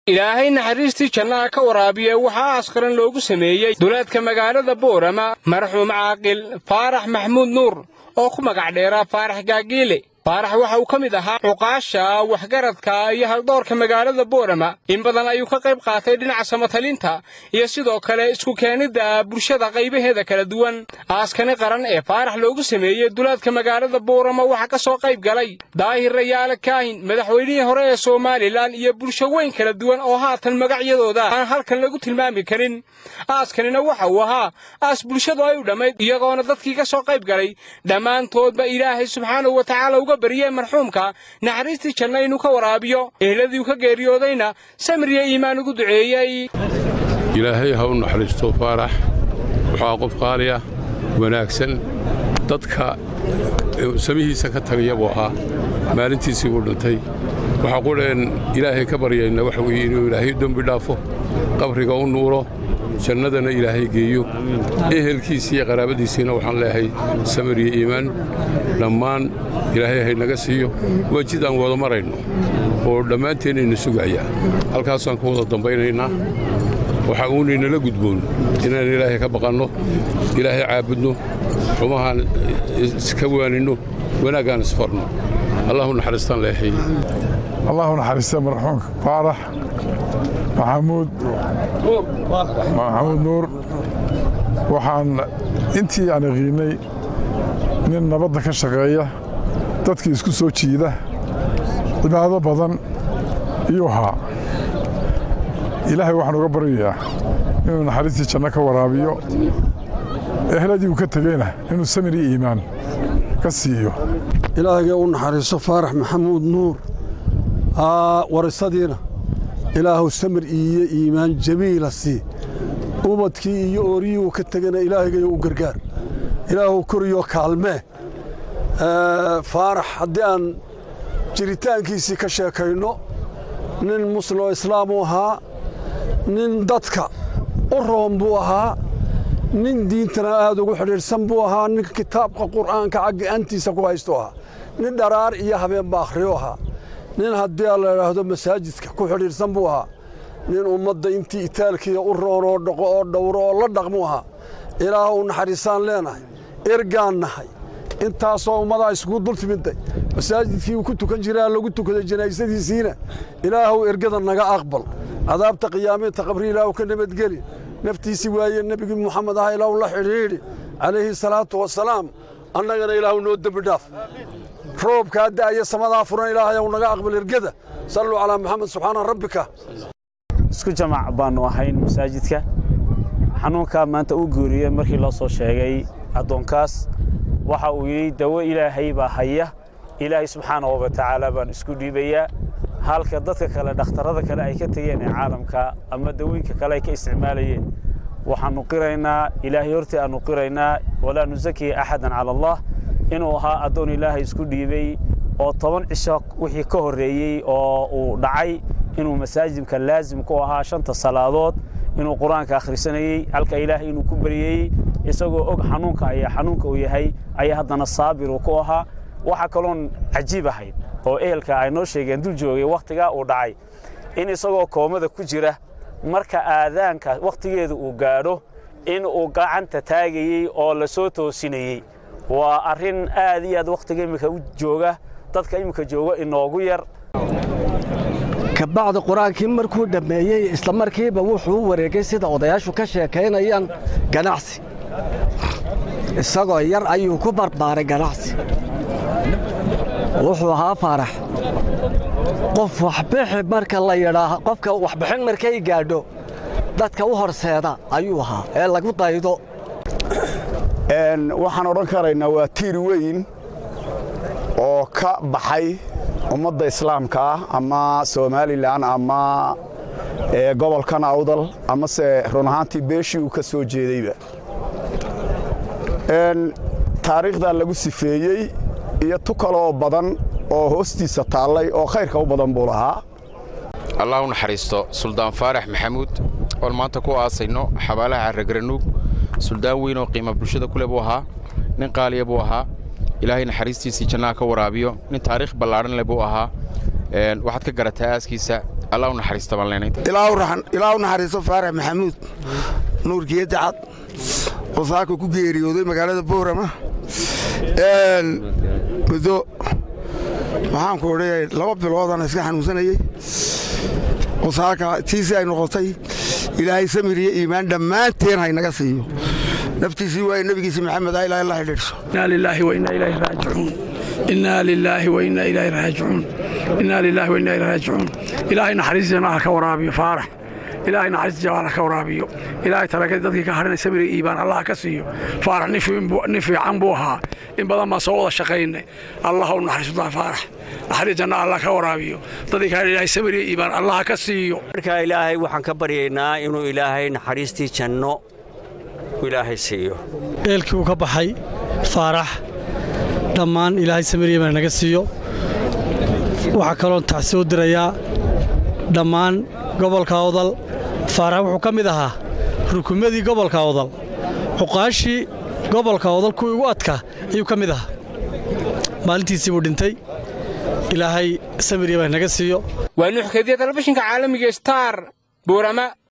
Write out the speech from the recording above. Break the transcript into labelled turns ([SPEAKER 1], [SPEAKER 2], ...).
[SPEAKER 1] ilaahay naxariistii jannaha ka waraabiye waxaa askaran loogu sameeyey duleedka magaalada boorama marxuum caaqil faarax maxmuud nuur oo ku magac dheeraa faarax gaagiile faarax waxa uu ka mid ahaa cuqaasha waxgaradka iyo haldoorka magaalada boorama in badan ayuu ka qayb qaatay dhinaca samatalinta iyo sidoo kale isku keenidda bulshada qaybaheeda kala duwan aaskani qaran ee faarax loogu sameeyey duleedka magaalada boorama waxaa ka soo qayb galay daahir rayaale kaahin madaxweynihii hore ee somalilan iyo bulsho weyn kala duwan oo haatan magacyadooda aan halkan lagu tilmaami karin aaskanina waxa uu ahaa aas bulshadu ay u dhammayd iyagoona dadkii ka soo qayb galay dhammaantoodba ilaahay subxaanahu wa tacaala uga bariyey marxuumka naxariistii janna inuu ka waraabiyo ehladiiu ka geeriyoodayna samiriya iimaan ugu duceeyey
[SPEAKER 2] ilaahay ha u naxariisto faarax wuxuu qof qaaliya wanaagsan dadka samihiisa ka tagaya buu ahaa maalintiisii buu dhintay waxaa qudheen ilaahay ka baryayna waxa weeye inuu ilaahay dembi dhaafo qabriga u nuuro jannadana ilaahay geeyo ehelkiisii iyo qaraabadiisiina waxaan leeyahay samir iyo iimaan dhammaan ilaahay haynaga siiyo waa jid aan wada marayno oo dhammaanteennayna sugaya halkaasaan ku wada dambaynaynaa waxa uunaynala gudboon inaan ilaahay ka baqanno ilaahay caabudno xumahaan iska waaninno wanaaggaan isfarno allahu naxariistaan leehay
[SPEAKER 3] allahu naxariista marxuumka faarax maxamuud maxamuud nuur waxaan intii aan yaqiinnay nin nabadda ka shaqeeya dadkii isku soo jiida cibaado badan iyuu ahaa ilaahay waxaan uga baryayaa inuu naxariistii janno ka waraabiyo ehladii uu ka tegeyna inuu samir iyo iimaan ka siiyo
[SPEAKER 4] ilaahgee u naxariiso faarax maxamuud nuur warisadiina ilaahu samir iyo iimaan jamiila sii ubadkii iyo ooriyii uu ka tegana ilaahgay u gargaar ilaahu koriyo kaalmee faarax haddii aan jiritaankiisii ka sheekayno nin muslimoo islaamuu ahaa nin dadka u roon buu ahaa nin diintana aad ugu xidhiidhsan buu ahaa nin kitaabka qur'aanka caggaantiisa ku haystu ahaa nin dharaar iyo habeenba akhriyo ahaa nin haddii la idhaahdo masaajidka ku xidhiidhsan buu ahaa nin ummadda intii itaalkiiya u roon oo dhaqo oo dhowro oo la dhaqmuu ahaa ilaah u naxariisaan leenahay ergaan nahay intaasoo ummadaa iskugu dul timidday masaajidkii uu ku tukan jiraa lagu tukaday janaysadiisiina ilaahuw ergada naga aqbal cadaabta qiyaamita qabri ilaahu ka nabadgeli naftiisii waaye nebigii muxamed aha ilaahu la xidhiidhi calayhi salaatu wasalaam annagana ilaahu noo dembi dhaaf roobkaa da'aya samadaa furan ilaahayow naga aqbal ergada salluu calaa maxamed subxaana rabbika
[SPEAKER 5] isku jamac baannu ahayn masaajidka xanuunkaa maanta uu geeriyey markii loo soo sheegay addoonkaas waxa uu yidhi dawo ilaahay baa haya ilaahay subxaanahu wa tacaala baan isku dhiibayaa halka dadka kale dhakhtarrada kale ay ka tegeen ee caalamka ama dawooyinka kale ay ka isticmaalayeen waxaannu qiraynaa ilaahay hortii aannu qiraynaa walaa nusakiya axadan cala allah inuu ahaa addoon ilaahay isku dhiibay oo toban cisho wixii ka horreeyey oo uu dhacay inuu masaajidka laasim ku ahaa shanta salaadood inuu qur-aanka akhrisanayey halka ilaahay inuu ku baryayey isagoo og xanuunka ayaa xanuunka uu yahay ayaa haddana saabiruu ku ahaa waxaa kaloon cajiib ahayd oo ehelka ay noo sheegeen dul joogay wakhtigaa uu dhacay in isagoo koomada ku jira marka aadaanka wakhtigeeda uu gaadho in uu gacanta taagayey oo la soo toosinayey waa arrin aad iyo aad wakhtiga iminka u jooga dadka iminka jooga inoogu yar
[SPEAKER 6] kabacdi qur-aankii markuu dhammeeyey isla markiiba wuxuu u wareegay sida odayaashu ka sheekaynayaan ganacsi isagoo yar ayuu ku barbaaray ganacsi wuxuu ahaa faarax qof waxbixi marka la yidhaaho qofka waxbixin markay gaadho dadka u horseeda ayuu ahaa ee lagu daydo
[SPEAKER 7] waxaan odhan karaynaa waa tiir weyn oo ka baxay ummadda islaamka ah ama somalilan ama gobolkan awdal amase run ahaantii beeshii uu ka soo jeedayba taariikhdaa lagu sifeeyey iyo tu kaloo badan oo hoostiisa taallay oo khayrka u badan buu lahaa
[SPEAKER 8] allah u naxariisto suldaan faarax maxamuud oon maanta ku aasayno xabaalaha carragaranuug suldaan weyn oo qiima bulshada ku leh buu ahaa nin qaaliya buu ahaa ilaahay naxariistiisii jannaha ka waraabiyo nin taariikh ballaadhan leh buu ahaa waxaad ka garataa aaskiisa allah u naxariista baan leenay
[SPEAKER 9] ilaa u naxariisto faarax maxamuud nuurkiyo dacad oo saaka ku geeriyooday magaalada boorama muddo waxaanku odhayay laba biloodana iska xanuunsanayey oo saaka tiisii ay noqotay ilaahay samir iyo iimaan dhammaanteen haynaga siiyo naftiisii waaye nebigiisi maxamed a ilaa la xidhiidhso
[SPEAKER 10] inaa lilaahi wa innaa ilaahi raajicuun innaa lilaahi wa innaa ilaahi raajicuun innaa lilaahi wa innaa ilaahi raajicuun ilaahay naxariistiisana ha ka waraabiyo faarax ilaahay naxariistiisa ha ka waraabiyo ilaahay talagadi dadkii ka hadhanay samiri iibaan allah ka siiyo faarax nin fiican buu ahaa in badan baan soo wada shaqaynay allah u naxariisto faarax naxariis janna allah ka waraabiyo dadkii ka hadhan ilaahay samiri iibaan allah ka siiyo
[SPEAKER 11] markaa ilaahay waxaan ka baryaynaa inuu ilaahay naxariistii janno ilaahay siiyo
[SPEAKER 12] eelkii uu ka baxay faarax dhammaan ilaahay samiriya naga siiyo waxaa kaloon taxsi u dirayaa dhammaan gobolka awdal faarax wuxuu ka mid ahaa rukumadii gobolka awdal cuqaashii gobolka awdal kuwii ugu adka ayuu ka mid ahaa maalintiisii buu dhintay ilaahay samiriya naga siiyo
[SPEAKER 1] waa nuxkadiya telefishinka caalamiga star buurama